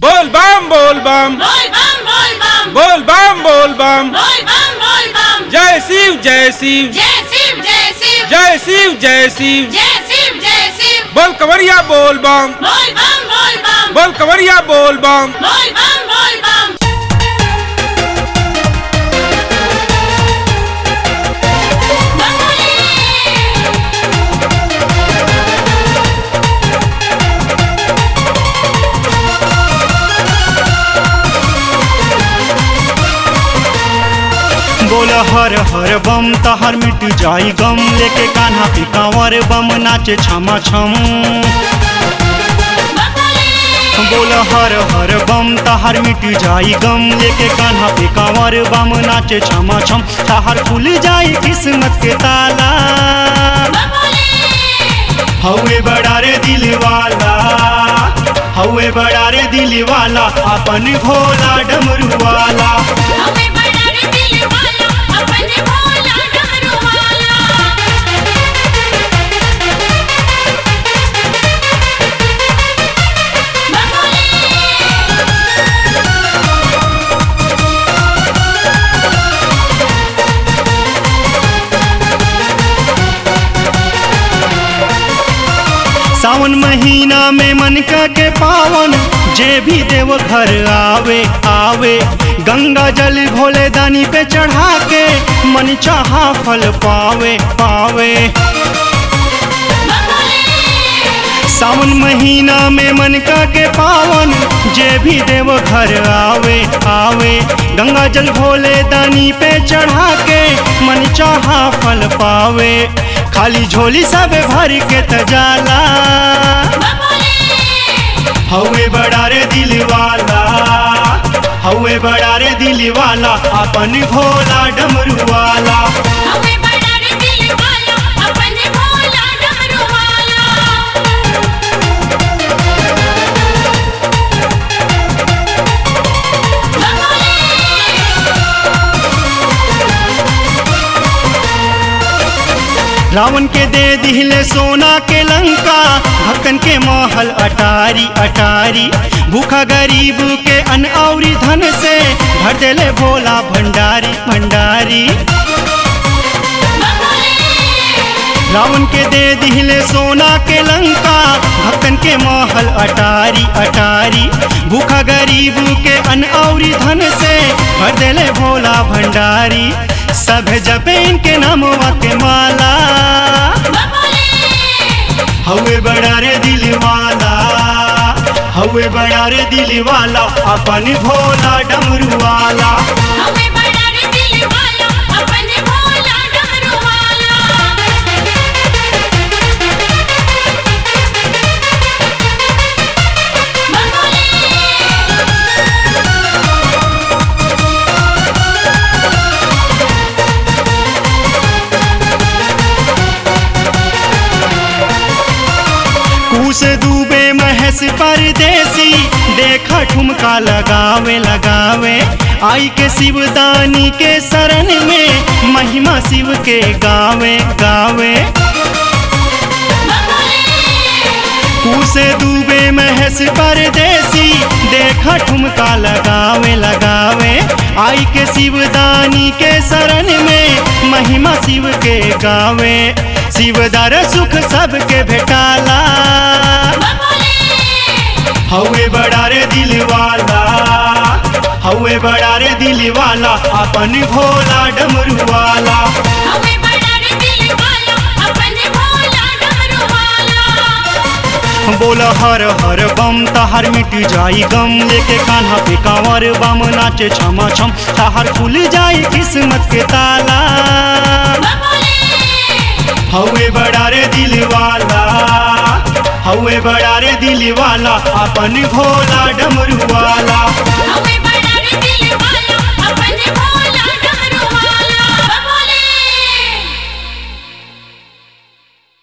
बोल बम बोल बम बोल बम बोल बम बोल बम बोल बम बोल बम बोल बम जय शिव जय शिव जय शिव जय शिव जय शिव जय शिव जय शिव जय शिव बोल कंवरिया बोल बम बोल बम बोल बम बोल कंवरिया बोल बम बोल बम बोल बम बोल हर हर बम तहर मिट जाई गम लेके कान्हा पे कांवर बम नाचे छमा छम बोल हर हर बम तहर मिट जाई गम लेके कान्हा पे कांवर बम नाचे छमा छम तहर खुल जाई किस्मत के ताला हवे बड़ा रे दिल वाला हवे बड़ा रे दिल वाला अपन भोला डमरू वाला हमें बड़ा रे दिल वाला अपने भोला डमरू वाला सावन महीना में मन का के पावन जे भी देव घर आवे आवे गंगा जल भोले दानी पे चढ़ा के मन चाहा फल पावे पावे सावन महीना में मन का के पावन जे भी देव घर आवे आवे गंगा जल भोले दानी पे चढ़ा के मन चाहा फल पावे खाली झोली सब भर के तजाला हवे बड़ा रे दिल वाला हवे बड़ा रे दिल वाला अपन भोला डमरू वाला हमें बड़ा रे दिल वाला अपने भोला डमरू वाला रावण के दे दिले सोना के लंका भक्तन के महल अटारी अटारी भूखा गरीब के अन औरी धन से भर देले भोला भंडारी भंडारी रावण के दे दिले सोना के लंका भक्तन के महल अटारी अटारी भूखा गरीब के अन औरी धन से भर देले भोला भंडारी सब जपे इनके नामवा के माला हवे बड़ा रे दिल वाला हवे बड़ा रे दिल वाला अपन भोला डमरू वाला हमें बड़ा रे दिल वाला अपने भोला डमरू वाला कूस डूबे महस परदेसी देखा ठुमका लगावे लगावे आई के शिवदानी के शरण में महिमा शिव के गावे गावे कूसे डूबे महस परदेसी देखा ठुमका लगावे लगावे आई के शिवदानी के शरण में महिमा शिव के गावे शिवदार सुख सबके भेटाला हवे बड़ा रे दिल वाला हवे बड़ा रे दिल वाला अपन भोला डमरू वाला हमें बड़ा रे दिल वाला अपने भोला डमरू वाला बोल हर हर बम तहार मिट जाई गम लेके कान्हा पे कांवर बम नाचे छमा छम तहार खुल जाई किस्मत के ताला हवे बड़ा रे दिल वाला हवे बड़ा रे दिल वाला अपन भोला डमरू वाला